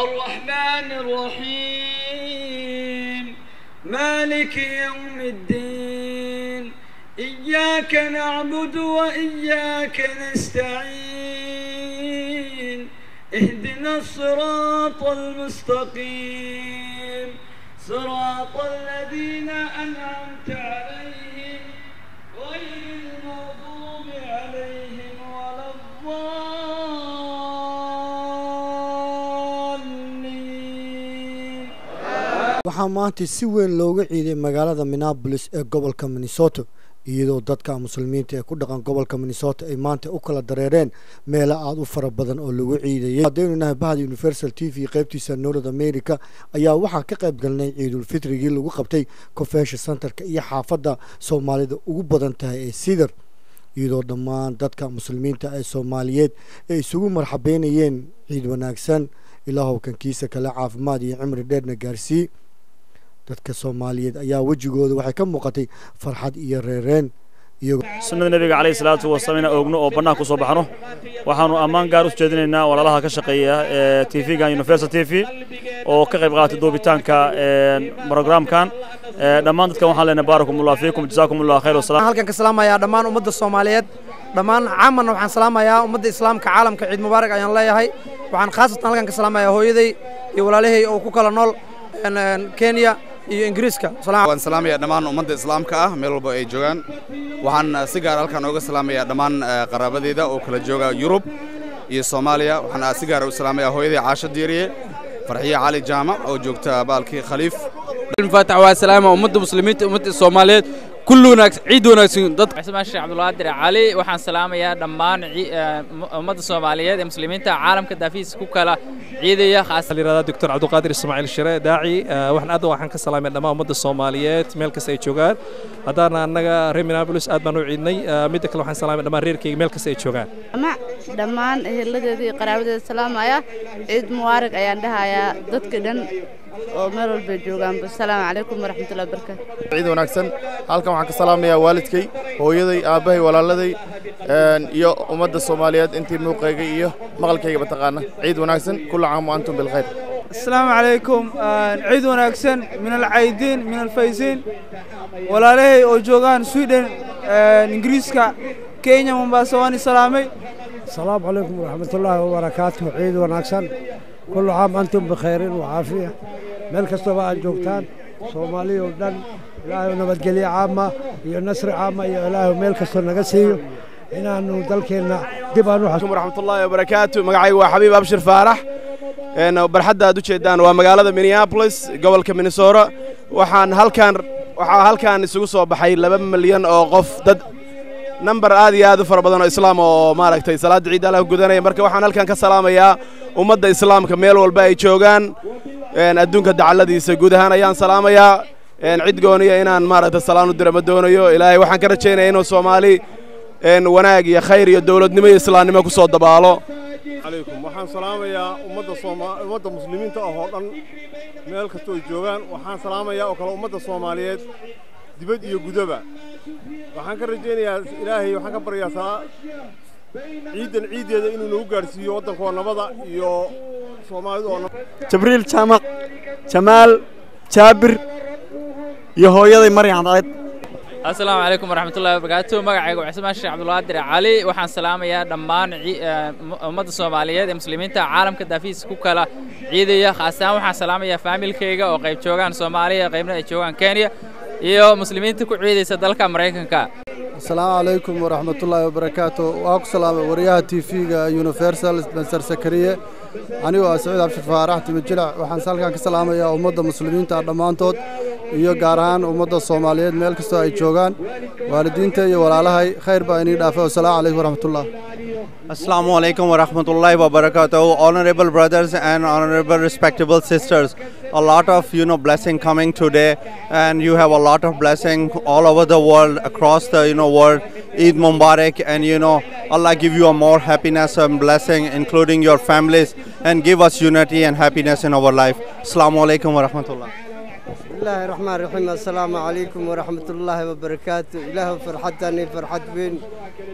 الرحمن الرحيم مالك يوم الدين إياك نعبد وإياك نستعين اهدنا الصراط المستقيم صراط الذين أنعمت عليهم غير المغضوب عليهم ولا الضالين waxaa maanta si weyn looga ciiday magaalada minneabolis ee gobolka minnesota iyadoo dadka muslimiinta ee ku dhaqan gobolka minnesota ay maanta u kala dareereen meelo aada u fara badan oo lagu ciidayay haddaynu nahay bahda universal t v qaybtiisa north america ayaa waxaa ka qayb galnay ciidulfitrigii lagu qabtay convention centerka iyo xaafadda soomaalida ugu badan tahay ee sidar iyadoo dhammaan dadka muslimiinta ee soomaaliyeed ay isugu marxabeynayeen ciid wanaagsan ilaahow kankiisa kale caafimaad iyo cimri dheerna gaarsii dadka soomaaliyeed ayaa wejigooda waxay ka muuqatay farxad iyo reereen iyagoo sunnada nebiga calayhi salaatu wasalaam inaan oogno oo bannaan ku soo baxno waxaanu ammaan gaar u jeedinaynaa walaalaha ka shaqeeya ee t v-gan universal t v oo ka qayb qaatay duubitaanka programkan dhammaan dadkan waxaan leenahay baarakumullah fiikum jasaakumullah khayr wasalaam halkan ka salaamayaa dhammaan ummadda soomaaliyeed dhammaan caamanna waxaan salaamayaa ummadda islaamka caalamka ciid mubaarak ayaan leeyahay waxaan khaasatan halkan ka salaamayaa hooyaday iyo walaalahay oo ku kala nool kenya iyo ingiriiska waan salaamayaa dhammaan ummadda islaamka ah meel walba ay joogaan waxaan si gaar halkan ooga salaamayaa dhammaan qaraabadeeda oo kala jooga yurub iyo soomaaliya waxaan si gaar u salaamayaa hooyaday caasho diiriye farxiye cali jaamac oo joogta baalkii khaliif الفاتح والسلام أمد المسلمين أمد الصوماليات كل وناكس عيد وناكسين ضد عثمان الشيخ عبد القادر علي waxaan salaamayaa dhammaan ummadda Soomaaliyeed ee muslimiinta caalamka daafiis ku kala ciidaya khaas liirada Dr. Abdul Qadir Ismaaciil Shire daaci waxaan aad waxaan ka salaamayaa dhammaan ummadda Soomaaliyeed meel kasta ay joogaan hadana annaga reer Minneapolis aad baan u ciidnay mid kale waxaan salaamayaa dhammaan reerkayga meel kasta ay joogaan ama dhammaan eheladeeda iyo qaraabadeeda salaamaya ciid mubaarak ayaan dhahayaa dadka dhan oo meel walba joogaan asalaamu calaykum waraxmatullahi wabarakaatu ciid wanaagsan halkan waxaan ka salaamayaa waalidkay hooyaday aabbahay walaaladay iyo ummadda soomaaliyeed intii muuqayga iyo maqalkayga mataqaana ciid wanaagsan kulla caam wa antum bilkhayr السلام عليكم عيد وناكسن من العيدين من الفايزين walaalahey oo joogaan sweden ingiriiska kenya mombasa waan salaamay السلام عليكم ورحمة الله وبركاته عيد وناكسن كل عام أنتم بخير وعافية meel kastaba aad joogtaan soomaaliya oo dhan ilaahay nabadgelyo caama iyo nasri caama iyo ilaahay meel kastoo naga siiyo inaanu dalkeenna dib aan u waraxmatullaahi wabarakaatu magacaygu waa xabiib abshir faarax barxadda aad u jeedaan waa magaalada minneapolis gobolka minnesota waxaan halkaan waxaa halkaan isugu soo baxay laba milyan oo qof dad nambar aad iyo aad u fara badan oo islaam oo maaragtay salaadda ciidda allah gudanaya marka waxaan halkaan ka salaamayaa ummadda islaamka meel walba ay joogaan adduunka dacalladiisa guud ahaan ayaan salaamayaa cid gooniya inaan maaragtay salaan u dira ma doonayo ilaahay waxaan ka rajaynaya inuu soomaali wanaag iyo khayr iyo dowladnimo iyo islaamnimo ku soo dabaalo calaykum waxaan salaamayaa ummadda sooma ummadda muslimiinta ah oo dhan meel kastoo ay joogaan waxaan salaamayaa oo kale ummadda soomaaliyeed dibad iyo gudaba waxaan ka rajaynayaa ilaahay waxaan ka baryaa saa ciidan ciiddeeda inuu nagu gaadhsiiyo waddankoo nabada iyo soomaalida oo jibriil jaamac jamaal jaabir iyo hooyaday maryan cadceed asalaamu calaykum waraxmatullahi wabarakaatu magacaygu cusmaan sheekh cabdulqaadir cali waxaan salaamayaa dhammaan ummadda soomaaliyeed ee muslimiinta caalamka daafiis ku kala ciidaya khaas ahaan waxaan salaamayaa faamilkayga oo qayb joogaan soomaaliya qaybna ay joogaan kenya iyo muslimiinta ku ciidaysa dalka maraykanka asalaamu calaykum waraxmatullaahi wabarakaatu waa ku salaamay wariyaha t v-ga universal spencer sakariye anigoo ah saciid cabshir faarax timijilac waxaan halkan ka salaamayaa ummadda muslimiinta dhammaantood iyo gaar ahaan ummadda soomaaliyeed meel kastoo ay joogaan waalidiinta iyo walaalahay khayr baa inii dhaafay wasalaamu calaykum waraxmatullah Assalamu alaikum wa rahmatullahi wa barakatuh. Honorable brothers and honorable respectable sisters, a lot of you know blessing coming today, and you have a lot of blessing all over the world, across the you know world. Eid Mubarak, and you know Allah give you a more happiness and blessing, including your families, and give us unity and happiness in our life. Assalamu alaikum wa rahmatullah. بسم الله الرحمن الرحيم السلام عليكم ورحمة الله وبركاته إله فرحتني فرحت بين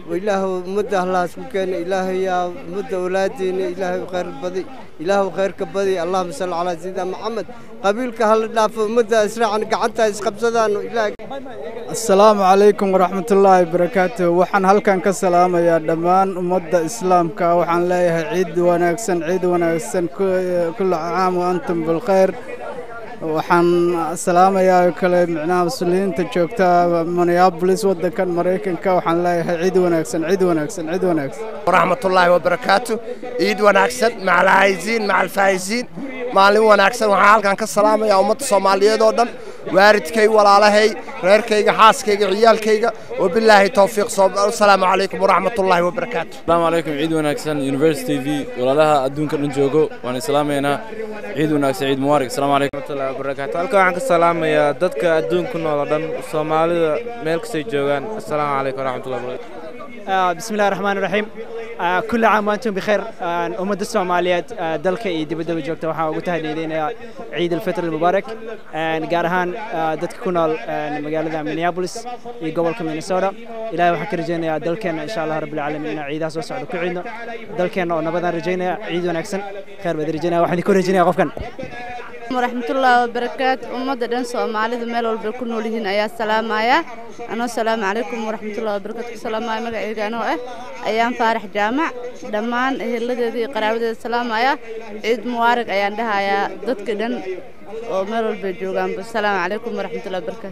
ilaahu ummadda allahaas ku keena ilaahayaa ummadda awlaadiina ilaahay khayr badi ilaahu khayrka badi allahuma salli calaa sayidina maxamed qabiilka hala dhaafo ummadda israacan gacanta isqabsadaan ilaahay asalaamu calaykum waraxmatullaahi barakaatu waxaan halkan ka salaamayaa dhammaan ummadda islaamka waxaan leeyahay ciid wanaagsan ciid wanaagsan kulla caam wa antum bilkhayr waxaan salaamayaa oo kale micnaha muslimiinta joogta minneapolis waddankan maraykanka waxaan leeyahay ciid wanaagsan ciid wanaagsan ciid wanaagsan waraxmatullaahi wabarakaatu ciid wanaagsan maca alcaayiziin maca alfaa'iziin maalin wanaagsan waxaan halkan ka salaamayaa ummadda soomaaliyeed oo dhan waaridkay walaalahay reerkayga xaaskayga ciyaalkayga wabilaahi towfiiq asalaamu calaykum waraxmatullaahi wabarakaatu asalaamu calaykum ciid wanaagsan university v walaalaha adduunka dhan joogo waan islaamaynaa ciid wanaagsan ciid mubaarak asalaamu calaykum warahmatullahi wabarakaatu halkan waxaan ka salaamayaa dadka adduunka nool oo dhan soomaalida meel kastay joogaan asalaamu calaykum waraxmatullahi wabarakaatu بسم الله الرحمن الرحيم آه، كل عام وانتم بخير آه، أمد الصوماليات آه، دلك إي دب دب جوجتا وحا ugu tahniideynaya ciid الفطر المبارك آه، gaar ahaan آه، dadka ku nool آه، magaalada Minneapolis iyo gobolka Minnesota ilaahay waxaan ka rajeynayaa dalkeena insha Allah rabbil caalamiin inaan ciidaha soo socdo ku ciidno dalkeena oo nabadaan rajeynaya ciid wanaagsan khayr baad rajeynaya waxaan ku rajeynayaa qofkan waraxmatullaahi wabarakaatu ummadda dhan soomaalidu meel walba ku nool yihiin ayaa salaamaya anoo salaamu calaykum waraxmatullahi wabarakaatu ku salaamaya magacayga anoo ah ayaan faarax jaamac dhammaan eheladeeda iyo qaraabadeeda salaamaya ciid mubaarag ayaan dhahayaa dadka dhan oo meel walba joogaanba asalaamu calaykum waraxmatullahi wabarakaatu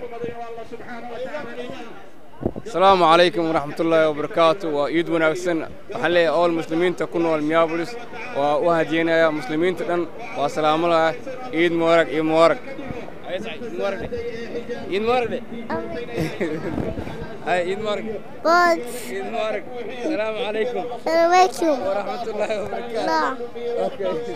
asalaamu calaykum waraxmatullaahi wabarakaatu waa ciid wanaagsan waxaan leeyahay ool muslimiinta ku nool minneapolis waa u hadiyeynaya muslimiinta dhan waa salaamo laha ciid mubaarag ciid mubaarag ciid mubaarag de hay ciid mubaarag ciid mubaarag asalaamu calaykum waraxmatullaahi wabarakaatu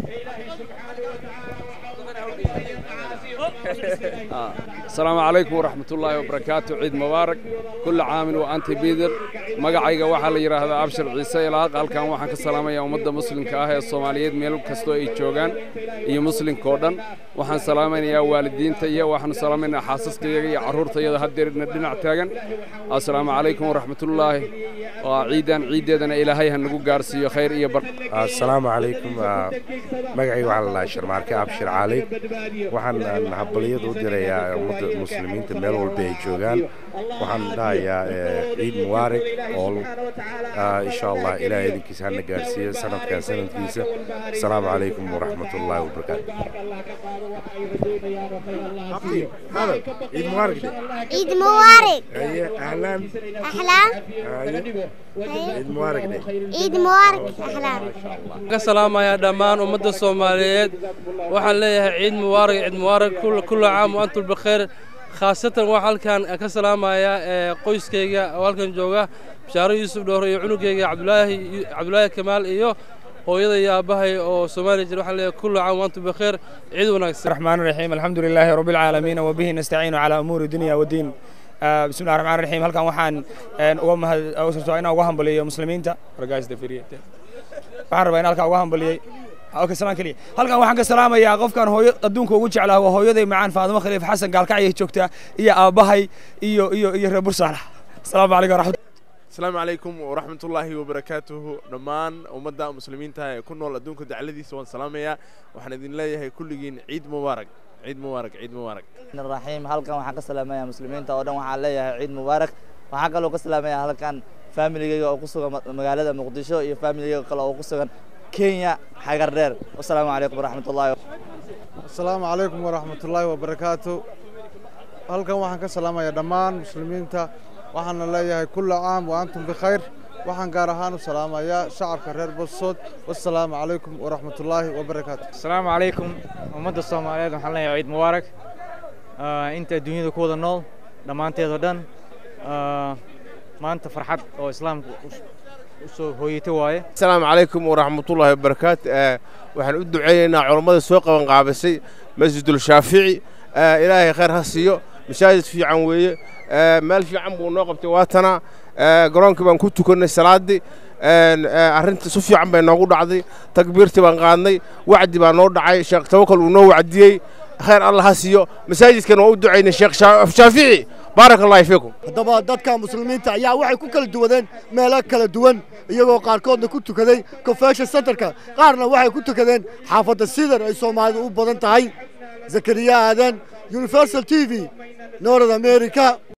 السلام عليكم ورحمة الله وبركاته عيد مبارك كل عام وأنت بيدر مقعيقة waxaa la yiraahdaa abshir ciise ilaaq halkan waxaan ka salaamayaa ummadda muslimka ah ee Soomaaliyeed meel kastoo ay joogaan iyo muslimka oo dhan waxaan salaamayaa waalidiinta iyo waxaan salaamaynaa xaasaskayga iyo carruurtayada haddeerna dhinac taagan assalaamu calaykum waraxmatullaahi waa ciidan ciideedana ilaahay ha nagu gaarsiiyo khayr iyo bar السلام عليكم magacayga waxaa la dhahaa sharmaarke abshir cali waxaan habaliyad u dirayaa ummadda muslimiinta meel walba ay joogaan waxaan dhahayaa ciid mubaarak oo insha allah ilaah idinkiisa hana gaarsiiyo sanadkan sanadkiisa asalaamu calaykum waraxmat ullaahi wabarakaatu عيد مبارك دي. عيد مبارك هيا اهلا أحلام هيا عيد مبارك دي. عيد مبارك أحلام ka salaamayaa dhammaan ummadda soomaaliyeed waxaan leeyahay ciid mubaarak ciid mubaarak kulla kulla caam wa antum bikheer khaasatan waxaa halkan ka salaamayaa ee qoyskayga oo halkan jooga bashaaro yuusuf dhoore iyo cunugayga cabdulaahi cabdulaahi kamaal iyo hooyada iyo aabbahay oo soomaaliya jira waxaan leeyahay kulla caam wa antum bikheer ciid wanaagsan الرحمن الرحيم الحمد لله رب العالمين وبه نستعين على أمور الدنيا والدين آه، بسم الله الرحمن الرحيم halkan waxaan een, uga mahad uga soo inaan uga hambaliyo muslimiinta ragaasda firiye waxaan rabaa in halkan uga hambaliyey okay salaan kaliya halkan waxaan ka salaamayaa qofkan hooyo adduunka ugu jeclaa waa hooyaday macaan faadimo khaliif xasan gaalkacyo joogta iyo aabbahay iyo iyo iyo reer bursaalax asalaamu calaykum waraxmat asalaamu calaykum waraxmatullaahi wabarakaatuhu dhammaan ummadda muslimiinta ee ku nool adduunka dacladiisa waan salaamayaa waxaan idin leeyahay kulligiin ciid mubaarak ciid mubaarak ciid mubaarak raxiim halkan waxaan ka salaamayaa muslimiinta oo dhan waxaan leeyahay ciid mubaarak waxaan kaloo ka salaamayaa halkan familigayga oo ku sugan ma- magaalada muqdisho iyo familigayga kale oo ku sugan kenya xagar dheer wasalaamu calaykum waraxmatullaahi asalaamu calaykum waraxmatullaahi wabarakaatu halkan waxaan ka salaamayaa dhammaan muslimiinta waxaana leeyahay kulla caam wa antum bikhayr waxaan gaar ahaan u salaamayaa shacabka reer bosood wasalaamu calaykum waraxmatullaahi wabarakaatu asalaamu calaykum ummadda soomaaliyeed waxaan leeyahay ciid mubaarak Ah, inta adduunyada ku wada nool dhammaanteed oo dhan Ah, maanta farxad oo islaamku us- u soo hooyatay waaye asalaamu calaykum waraxmatullaahi wabarakaatu Eh, waxaan u duceynaynaa culammada soo qaban qaabisay masjidul shaafici Eh, ilaahay khayr ha siiyo masaajid fiican weeye Eh, meel fiican buu noo qabtay waatana Eh, garoonkii baan ku tukannay salaaddii En, eh, arrinta si fiican bay noogu dhacday takbiirtii baan qaadnay wacdi baa noo dhacay sheekh tawakal uu noo wacdiyey khayr allah ha siiyo masaajidkan waa u ducaynay sheekh Shaa- shaafici baaraka allahi fiikum haddaba dadka muslimiinta ayaa waxay ku kala duwadeen meelo kala duwan iyagoo qaarkoodna ku tukaday confession centerka qaarna waxay ku tukadeen xaafadda sidar ay soomaalidu u badan tahay zakariya aadan universal t v north america